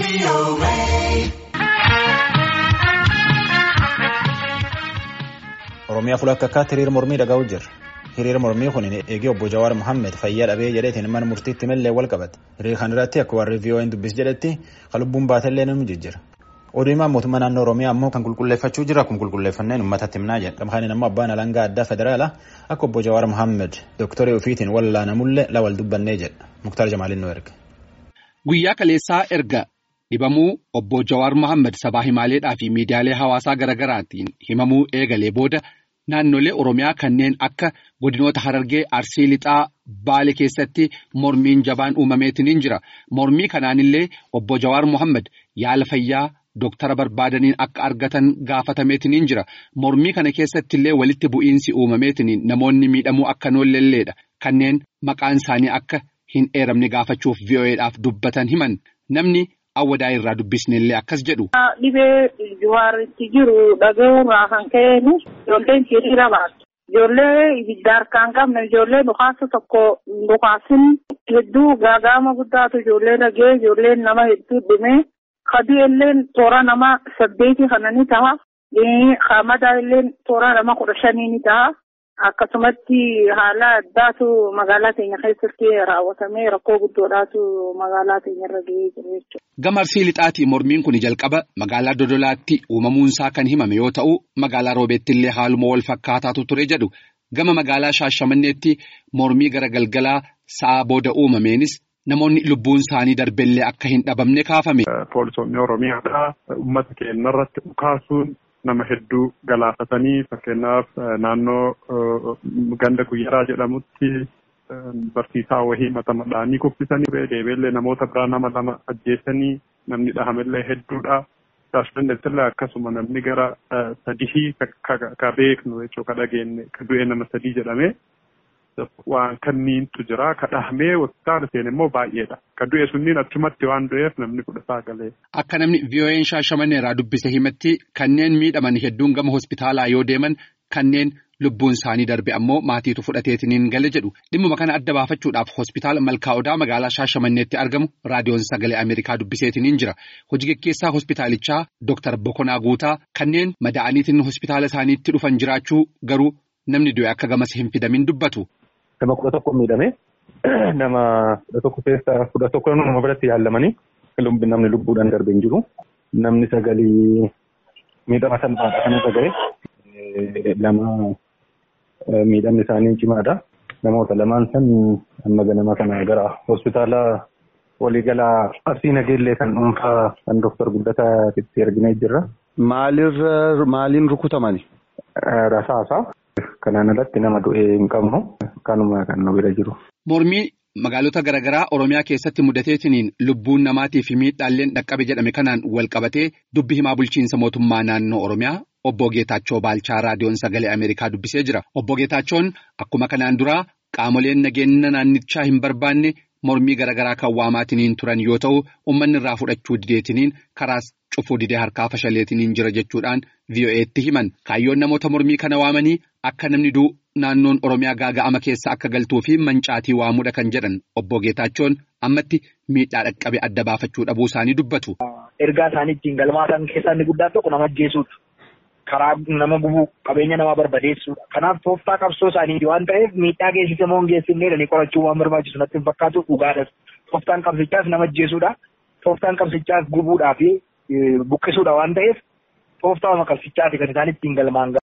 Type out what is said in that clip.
Oromiyaa fuula akkaatti hiriira mormii dhaga'u jirra. Hiriira mormii kun eegee obbo Jawaar Mohaammed fayyaa dhabee jedheetiin mana murtiitti malee wal qabate. Hiriira kana irratti akka warri VON dubbis jedhetti kan lubbuun baatellee namni jijjira. Oduu himaa mootummaa naannoo Oromiyaa ammoo kan qulqulleeffachuu jira kun qulqulleeffanneen uummatatti himnaa jedha. Gamhaan ammoo abbaan alangaa addaa federaalaa akka obbo Jawaar Mohaammed dooktarii ofiitiin wallaanamullee lawal dubbannee jedha. Muktaar Jamaaliin nu erga. Guyyaa kaleessaa erga dhibamuu obbo Jawaar Mohaammed sabaa himaaleedhaa fi miidiyaalee hawaasaa garaagaraatiin himamuu eegalee booda naannolee Oromiyaa kanneen akka godinoota Harargee Arsii Lixaa Baale keessatti mormiin jabaan uumameetiin jira. Mormii kanaanillee obbo Jawaar Mohaammed yaala fayyaa Dooktara barbaadaniin akka argatan gaafatameetiin jira. Mormii kana keessatti illee walitti bu'iinsi uumameetiin namoonni miidhamuu akka noolleelleedha. Kanneen maqaan isaanii akka hin eeramne gaafachuuf VOA'dhaaf dubbatan himan. Namni awwadaa irraa dubbisnellee akkas jedhu. Dhibee Jawaaritti jiru dhaga'uurraa kan ka'eenu ijoolleen hiriira baatu. Ijoollee ibidda harkaan qabne ijoollee dhukaasa tokko dhukaasin hedduu gaaga'ama guddaatu ijoollee dhagee ijoolleen nama hedduu dhumee kadii illeen toora nama saddeeti kana ni ta'a. Hamadaa illeen toora nama kudha shanii ni ta'a. Akkasumatti haala addaatu magaalaa keenya keessatti raawwatamee rakkoo guddoodhaatu magaalaa keenya irra gahee jira jechuudha. Gama Arsii Lixaatii mormiin kun jalqaba magaalaa Dodolaatti uumamuunsaa kan himame yoo ta'u magaalaa Roobeetti illee haaluma wal fakkaataatu ture jedhu gama magaalaa Shaashamanneetti mormii gara galgalaa sa'a booda uumameenis namoonni lubbuun isaanii darbellee akka hin dhabamne kaafame. Poolisoonni Oromiyaadhaa uummata keenya irratti dhukaasuun nama hedduu galaafatanii fakkeenyaaf naannoo ganda guyyaraa jedhamutti barsiisaa wahii mata madhaanii kuffisanii deebiillee namoota biraa nama lama ajjeesanii namni dhahamellee hedduudha. Shaashmanneettillee akkasuma namni gara sadii ka beeknu jechuun ka dhageenye ka du'e nama sadii jedhamee waan kanniintu jira ka dhahamee hospitaala seene immoo baay'eedha. Ka du'e sunniin achumatti waan du'eef namni kudha saagalee. Akka namni VOA'n shaashamanneerraa dubbise himatti kanneen miidhaman hedduun gama hospitaalaa yoo deeman kanneen lubbuun isaanii darbe ammoo maatiitu fudhateetiniin gale jedhu dhimmuma kana adda baafachuudhaaf hospitaala malkaa'odaa magaalaa shaashamanneetti argamu raadiyoon sagalee Ameerikaa dubbiseetiniin jira. Hojii gaggeessaa hospitaalichaa Dooktar Bokonaa Guutaa kanneen madaa'aniitiin hospitaala isaaniitti dhufan jiraachuu garuu namni du'e akka gamas hin fidamin dubbatu. Nama kudha tokko miidhame nama kudha tokko keessa kudha tokko nama biratti yaalamanii namni lubbuudhaan darbe hin jiru. Namni sagalii miidhama salphaadha kan irra gahe lama miidhamni isaanii cimaadha. Namoota lamaan san amma ganama kana gara hospitaala waliigalaa Arsii Nageellee kan dhuunfaa kan Dooktar Guddataa itti arginee jirra. Maalirra maaliin rukutamani? Rasaasa. Kanaan alatti nama du'ee hin qabnu kanuma kan nu bira jiru. Mormii magaalota garaagaraa Oromiyaa keessatti mudateetiniin lubbuun namaatii fi miidhaalleen dhaqqabe jedhame kanaan wal qabatee dubbi himaa bulchiinsa mootummaa naannoo Oromiyaa obbo Geetaachoo Baalchaa raadiyoon sagalee Ameerikaa dubbisee jira. Obbo Geetaachoon akkuma kanaan duraa qaamoleen nageenya naannichaa hin barbaanne mormii garaagaraa kan waamaatiniin turan yoo ta'u uummanni irraa fudhachuu dideetiniin karaas cufuu didee harkaa fashaleetiniin jira jechuudhaan VOA'tti himan. Kaayyoon namoota mormii kana waamanii akka namni du'u naannoon Oromiyaa gaaga'ama keessa akka galtuu fi mancaatii waamuudha kan jedhan obbo Geetaachoon ammatti miidhaa dhaqqabe adda baafachuu dhabuu isaanii dubbatu. Ergaa isaanii ittiin galmaatan keessaa inni guddaan tokko nama ajjeesuudha. Karaa nama gubuu qabeenya namaa barbadeessuudha. Kanaaf tooftaa qabsoo isaaniiti waan ta'eef miidhaa geessise moo hin geessifne jedhanii qorachuu waan barbaachisu natti hin fakkaatu dhugaadhas. Tooftaan qabsichaas nama ajjeesuudha. Tooftaan qabsichaas gubuudhaa fi buqqisuudha waan ta'eef tooftaa qabsichaati kan isaan ittiin galmaan